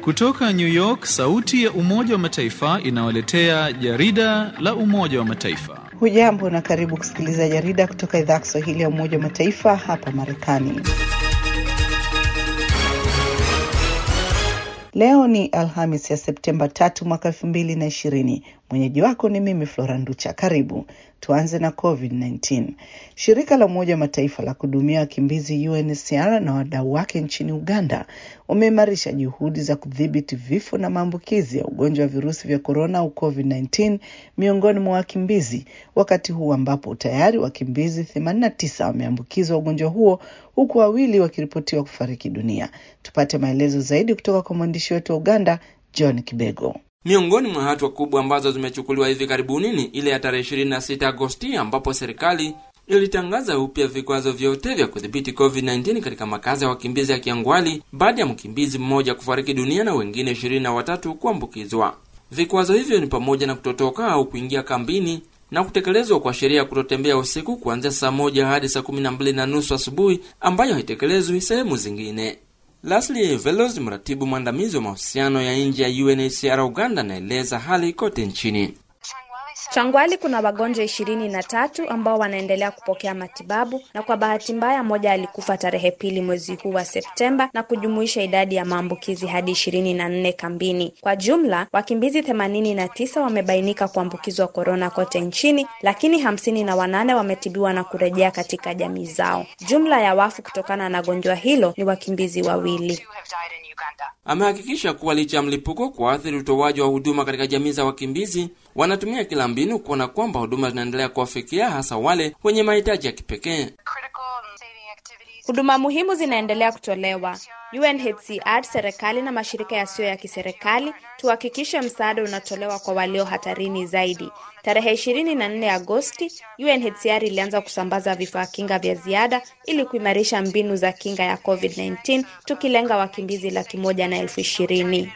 Kutoka New York, sauti ya Umoja wa Mataifa inawaletea jarida la Umoja wa Mataifa. Hujambo na karibu kusikiliza jarida kutoka idhaa ya Kiswahili ya Umoja wa Mataifa hapa Marekani. Leo ni Alhamis ya Septemba tatu mwaka elfu mbili na ishirini. Mwenyeji wako ni mimi Flora Nducha. Karibu tuanze na COVID-19. Shirika la Umoja wa Mataifa la kuhudumia wakimbizi UNHCR na wadau wake nchini Uganda wameimarisha juhudi za kudhibiti vifo na maambukizi ya ugonjwa wa virusi vya korona au COVID-19 miongoni mwa wakimbizi, wakati huu ambapo tayari wakimbizi 89 wameambukizwa ugonjwa huo huku wawili wakiripotiwa kufariki dunia. Tupate maelezo zaidi kutoka kwa mwandishi wetu wa Uganda, John Kibego. Miongoni mwa hatua kubwa ambazo zimechukuliwa hivi karibuni ni ile ya tarehe 26 Agosti ambapo serikali ilitangaza upya vikwazo vyote vya kudhibiti COVID-19 katika makazi ya wakimbizi ya Kiangwali baada ya mkimbizi mmoja kufariki dunia na wengine ishirini na watatu kuambukizwa. Vikwazo hivyo ni pamoja na kutotoka au kuingia kambini na kutekelezwa kwa sheria ya kutotembea usiku kuanzia saa moja hadi saa kumi na mbili na nusu asubuhi ambayo haitekelezwi sehemu zingine. Leslie Velos, mratibu mwandamizi wa mahusiano ya nje ya UNHCR Uganda, anaeleza hali kote nchini. Changwali kuna wagonjwa ishirini na tatu ambao wanaendelea kupokea matibabu, na kwa bahati mbaya mmoja alikufa tarehe pili mwezi huu wa Septemba na kujumuisha idadi ya maambukizi hadi ishirini na nne kambini. Kwa jumla wakimbizi themanini na tisa wamebainika kuambukizwa korona kote nchini, lakini hamsini na wanane wametibiwa na kurejea katika jamii zao. Jumla ya wafu kutokana na gonjwa hilo ni wakimbizi wawili. Amehakikisha kuwa licha ya mlipuko kuathiri utoaji wa huduma katika jamii za wakimbizi, wanatumia kila mbinu kuona kwamba huduma zinaendelea kuwafikia hasa wale wenye mahitaji ya kipekee. Huduma muhimu zinaendelea kutolewa. UNHCR, serikali na mashirika yasiyo ya kiserikali tuhakikishe msaada unatolewa kwa walio hatarini zaidi. Tarehe 24 Agosti, UNHCR ilianza kusambaza vifaa kinga vya ziada ili kuimarisha mbinu za kinga ya COVID-19 tukilenga wakimbizi laki moja na elfu ishirini.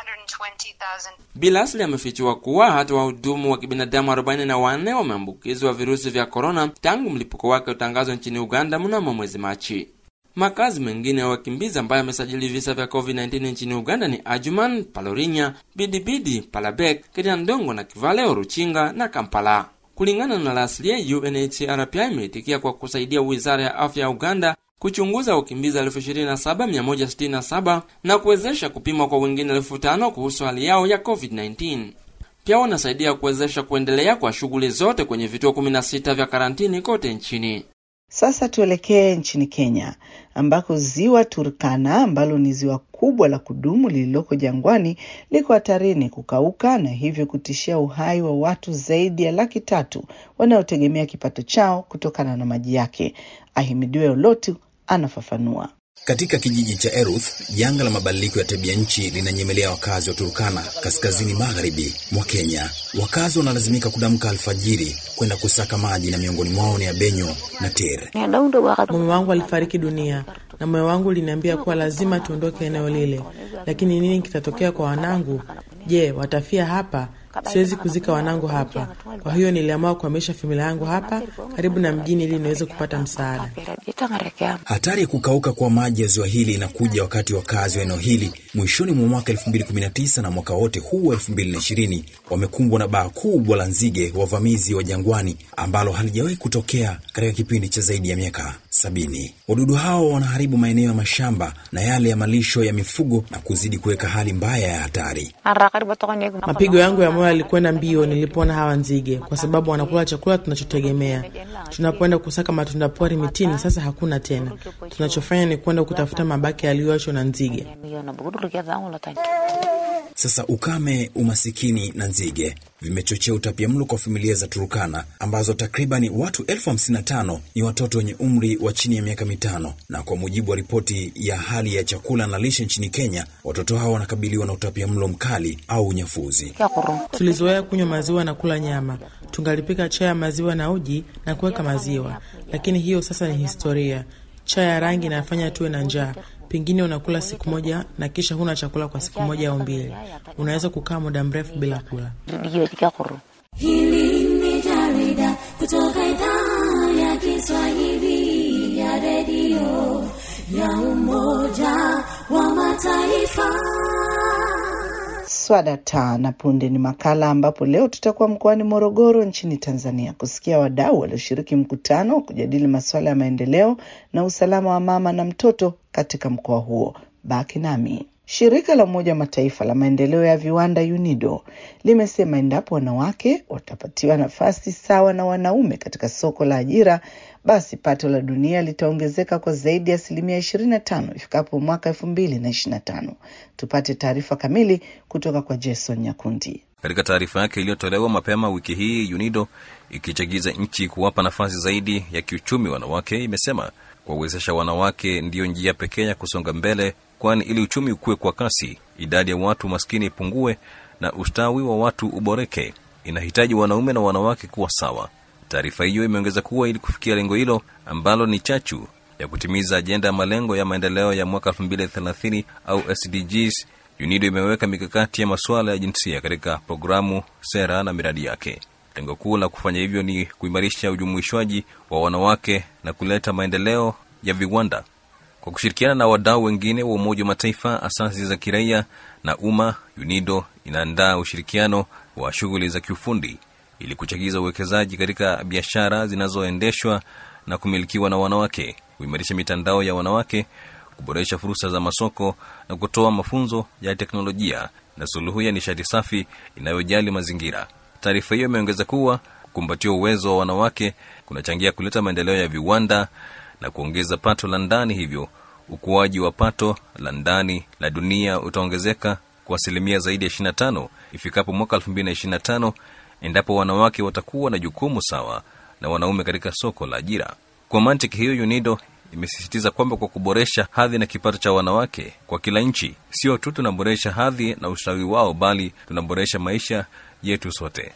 Bilasli amefichua kuwa hata wahudumu wa kibinadamu 44 wameambukizwa virusi vya korona tangu mlipuko wake utangazwa nchini Uganda mnamo mwezi Machi. Makazi mengine ya wakimbizi ambayo yamesajili visa vya COVID-19 nchini Uganda ni Ajuman, Palorinya, Bidibidi, Palabek, Kiriandongo na Kivale, Oruchinga na Kampala. Kulingana na Laslie, UNHCR pia imeitikia kwa kusaidia wizara ya afya ya Uganda kuchunguza wakimbizi 27167 na kuwezesha kupimwa kwa wengine 5000 kuhusu hali yao ya COVID-19. Pia wanasaidia kuwezesha kuendelea kwa shughuli zote kwenye vituo 16 vya karantini kote nchini. Sasa tuelekee nchini Kenya ambako ziwa Turkana ambalo ni ziwa kubwa la kudumu lililoko jangwani liko hatarini kukauka na hivyo kutishia uhai wa watu zaidi ya laki tatu wanaotegemea kipato chao kutokana na maji yake. Ahimidiwe Olotu anafafanua. Katika kijiji cha Eruth, janga la mabadiliko ya tabia nchi linanyemelea wakazi wa Turkana, kaskazini magharibi mwa Kenya. Wakazi wanalazimika kudamka alfajiri kwenda kusaka maji, na miongoni mwao ni Abenyo na Ter. Mume wangu alifariki dunia na moyo wangu uliniambia kuwa lazima tuondoke eneo lile, lakini nini kitatokea kwa wanangu? Je, watafia hapa? Siwezi kuzika wanangu hapa. Kwa hiyo niliamua kuhamisha familia yangu hapa karibu na mjini ili niweze kupata msaada. Hatari ya kukauka kwa maji ya ziwa hili inakuja wakati wakazi wa eneo hili mwishoni mwa mwaka 2019 na mwaka wote huu wa 2020 wamekumbwa na baa kubwa la nzige wavamizi wa jangwani ambalo halijawahi kutokea katika kipindi cha zaidi ya miaka sabini. Wadudu hao wanaharibu maeneo ya mashamba na yale ya malisho ya mifugo na kuzidi kuweka hali mbaya ya hatari. Mapigo yangu ya moyo yalikwenda mbio nilipoona hawa nzige, kwa sababu wanakula chakula tunachotegemea. Tunapoenda kusaka matunda pori mitini, sasa hakuna tena. Tunachofanya ni kwenda kutafuta mabaki yaliyoachwa na nzige. Sasa ukame, umasikini na nzige vimechochea utapiamlo kwa familia za Turukana ambazo takribani watu elfu hamsini na tano ni watoto wenye umri wa chini ya miaka mitano. Na kwa mujibu wa ripoti ya hali ya chakula na lishe nchini Kenya, watoto hao wanakabiliwa na utapiamlo mkali au unyafuzi. Tulizoea kunywa maziwa na kula nyama, tungalipika chai ya maziwa na uji na kuweka maziwa, lakini hiyo sasa ni historia. Chai ya rangi inafanya tuwe na njaa. Pengine unakula siku moja na kisha huna chakula kwa siku moja au mbili. Unaweza kukaa muda mrefu bila kula. Hili ni jarida kutoka idhaa ya Kiswahili ya redio ya Umoja wa Mataifa. Swada taa na punde ni makala ambapo leo tutakuwa mkoani Morogoro nchini Tanzania kusikia wadau walioshiriki mkutano wa kujadili masuala ya maendeleo na usalama wa mama na mtoto katika mkoa huo. Baki nami. Shirika la Umoja wa Mataifa la maendeleo ya viwanda UNIDO limesema endapo wanawake watapatiwa nafasi sawa na wanaume katika soko la ajira, basi pato la dunia litaongezeka kwa zaidi ya asilimia 25 ifikapo mwaka 2025. Tupate taarifa kamili kutoka kwa Jason Nyakundi. Katika taarifa yake iliyotolewa mapema wiki hii, UNIDO ikichagiza nchi kuwapa nafasi zaidi ya kiuchumi wanawake, imesema kuwawezesha wanawake ndiyo njia pekee ya kusonga mbele, kwani ili uchumi ukue kwa kasi, idadi ya watu maskini ipungue na ustawi wa watu uboreke, inahitaji wanaume na wanawake kuwa sawa. Taarifa hiyo imeongeza kuwa ili kufikia lengo hilo ambalo ni chachu ya kutimiza ajenda ya malengo ya maendeleo ya mwaka 2030 au SDGs, UNIDO imeweka mikakati ya masuala ya jinsia katika programu, sera na miradi yake. Lengo kuu la kufanya hivyo ni kuimarisha ujumuishwaji wa wanawake na kuleta maendeleo ya viwanda. Kwa kushirikiana na wadau wengine wa Umoja wa Mataifa, asasi za kiraia na umma, UNIDO inaandaa ushirikiano wa shughuli za kiufundi ili kuchagiza uwekezaji katika biashara zinazoendeshwa na kumilikiwa na wanawake, kuimarisha mitandao ya wanawake, kuboresha fursa za masoko na kutoa mafunzo ya teknolojia na suluhu ya nishati safi inayojali mazingira. Taarifa hiyo imeongeza kuwa kukumbatia uwezo wa wanawake kunachangia kuleta maendeleo ya viwanda na kuongeza pato la ndani, hivyo ukuaji wa pato la ndani la dunia utaongezeka kwa asilimia zaidi ya 25 ifikapo mwaka 2025 endapo wanawake watakuwa na jukumu sawa na wanaume katika soko la ajira. Kwa mantiki hiyo, UNIDO imesisitiza kwamba kwa kuboresha hadhi na kipato cha wanawake kwa kila nchi, sio tu tunaboresha hadhi na ustawi wao, bali tunaboresha maisha yetu sote.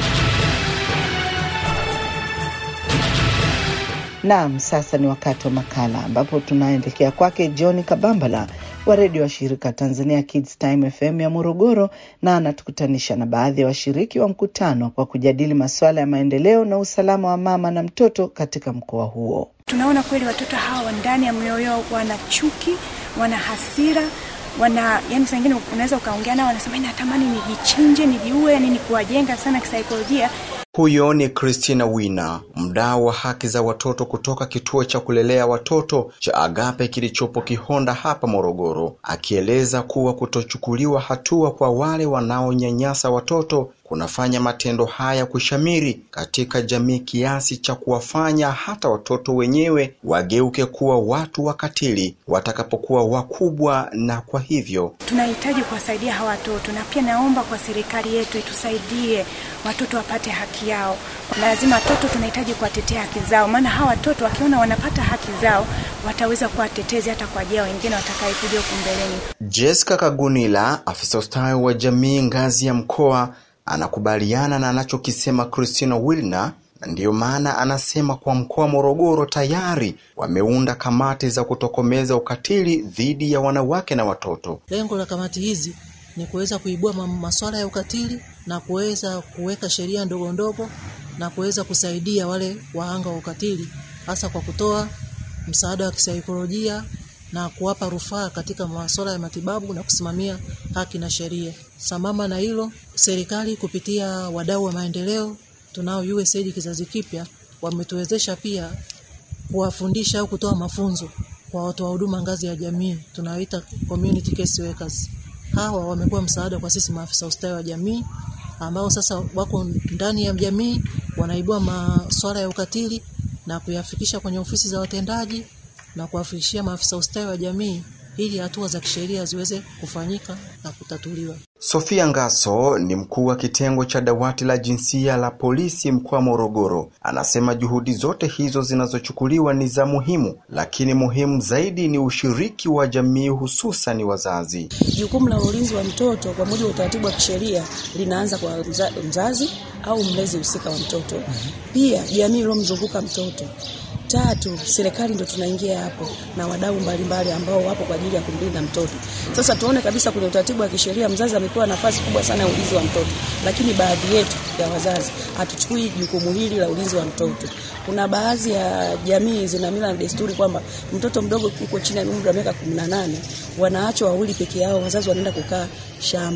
Naam, sasa ni wakati wa makala ambapo tunaelekea kwake John Kabambala wa redio wa shirika Tanzania Kids Time FM ya Morogoro, na anatukutanisha na baadhi ya wa washiriki wa mkutano kwa kujadili masuala ya maendeleo na usalama wa mama na mtoto katika mkoa huo. Tunaona kweli watoto hawa ndani ya mioyo yao wana chuki, wana hasira wana yani, saa ingine unaweza ukaongea nao, wanasema natamani nijichinje, nijiue, yani ni kuwajenga sana kisaikolojia. Huyo ni Christina Wina, mdau wa haki za watoto kutoka kituo cha kulelea watoto cha Agape kilichopo Kihonda hapa Morogoro, akieleza kuwa kutochukuliwa hatua kwa wale wanaonyanyasa watoto kunafanya matendo haya kushamiri katika jamii kiasi cha kuwafanya hata watoto wenyewe wageuke kuwa watu wakatili watakapokuwa wakubwa, na kwa hivyo tunahitaji kuwasaidia hawa watoto, na pia naomba kwa serikali yetu itusaidie watoto wapate haki yao. Lazima watoto tunahitaji kuwatetea haki zao, maana hawa watoto wakiona wanapata haki zao wataweza kuwa watetezi hata kwa ajili ya wengine watakayekuja huku mbeleni. Jessica Kagunila, afisa ustawi wa jamii ngazi ya mkoa anakubaliana na anachokisema Christina Wilner na ndiyo maana anasema kwa mkoa wa Morogoro tayari wameunda kamati za kutokomeza ukatili dhidi ya wanawake na watoto. Lengo la kamati hizi ni kuweza kuibua masuala ya ukatili na kuweza kuweka sheria ndogo ndogo na kuweza kusaidia wale wahanga wa ukatili, hasa kwa kutoa msaada wa kisaikolojia na kuwapa rufaa katika masuala ya matibabu na kusimamia haki na sheria. Sambamba na hilo, serikali kupitia wadau wa maendeleo tunao USAID kizazi kipya wametuwezesha pia kuwafundisha au kutoa mafunzo kwa watoa huduma ngazi ya jamii tunaoita community case workers. Hawa wamekuwa msaada kwa sisi maafisa ustawi wa jamii ambao sasa wako ndani ya jamii wanaibua masuala ya ukatili na kuyafikisha kwenye ofisi za watendaji na kuwafikishia maafisa ustawi wa jamii ili hatua za kisheria ziweze kufanyika na kutatuliwa. Sofia Ngaso ni mkuu wa kitengo cha dawati la jinsia la polisi mkoa wa Morogoro. Anasema juhudi zote hizo zinazochukuliwa ni za muhimu, lakini muhimu zaidi ni ushiriki wa jamii, hususan wazazi. Jukumu la ulinzi wa mtoto kwa mujibu wa utaratibu wa kisheria linaanza kwa mza, mzazi au mlezi husika wa mtoto, pia jamii iliyomzunguka mtoto Tatu, serikali ndo tunaingia hapo na wadau mbalimbali ambao wapo kwa ajili ya kumlinda mtoto. Sasa tuone kabisa kwenye utaratibu wa kisheria mzazi amepewa nafasi kubwa sana ya ulinzi wa mtoto, lakini baadhi yetu ya wazazi hatuchukui jukumu hili la ulinzi wa mtoto. Kuna baadhi ya jamii zina mila na desturi kwamba mtoto mdogo yuko chini ya umri wa miaka 18 wanaachwa wawili peke yao, wazazi wanaenda kukaa shamba.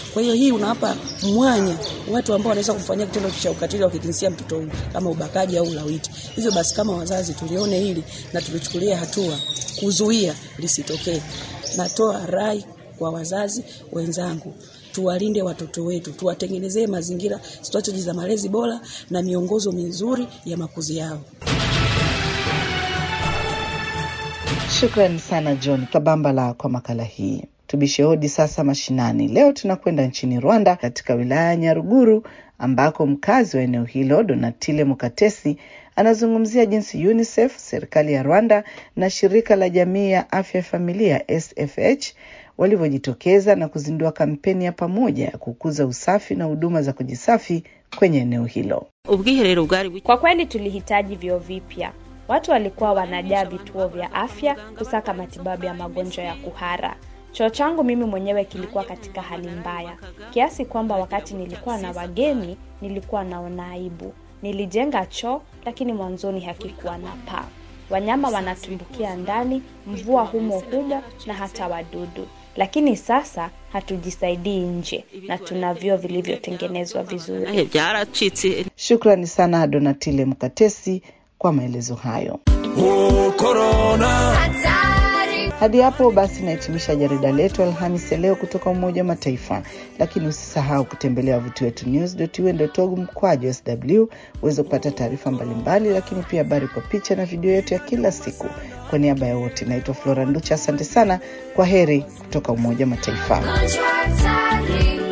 Kwa hiyo hii unawapa mwanya watu ambao wanaweza kumfanyia kitendo cha ukatili wa kijinsia mtoto huyu kama ubakaji au ulawiti. Hivyo basi, kama wazazi tulione hili na tulichukulia hatua kuzuia lisitokee. Natoa rai kwa wazazi wenzangu tuwalinde watoto wetu, tuwatengenezee mazingira strategy za malezi bora na miongozo mizuri ya makuzi yao. Shukrani sana John Kabambala kwa makala hii. Tubishe hodi sasa mashinani. Leo tunakwenda nchini Rwanda, katika wilaya ya Nyaruguru ambako mkazi wa eneo hilo Donatile Mukatesi anazungumzia jinsi UNICEF, serikali ya Rwanda na shirika la jamii ya afya ya familia SFH walivyojitokeza na kuzindua kampeni ya pamoja ya kukuza usafi na huduma za kujisafi kwenye eneo hilo. Kwa kweli tulihitaji vyoo vipya. Watu walikuwa wanajaa vituo vya afya kusaka matibabu ya magonjwa ya kuhara. Choo changu mimi mwenyewe kilikuwa katika hali mbaya kiasi kwamba wakati nilikuwa na wageni nilikuwa naona aibu. Nilijenga choo lakini mwanzoni hakikuwa na paa. Wanyama wanatumbukia ndani, mvua humo humo na hata wadudu. Lakini sasa hatujisaidii nje na tuna vyoo vilivyotengenezwa vizuri. Shukrani sana Donatile Mkatesi kwa maelezo hayo. Hadi hapo basi nahitimisha jarida letu Alhamisi ya leo kutoka Umoja wa Mataifa, lakini usisahau kutembelea wavuti wetu news.un.org mkwaju sw uweze kupata taarifa mbalimbali, lakini pia habari kwa picha na video yetu ya kila siku. Kwa niaba ya wote, naitwa Flora Nducha, asante sana. Kwa heri kutoka Umoja wa Mataifa. Contract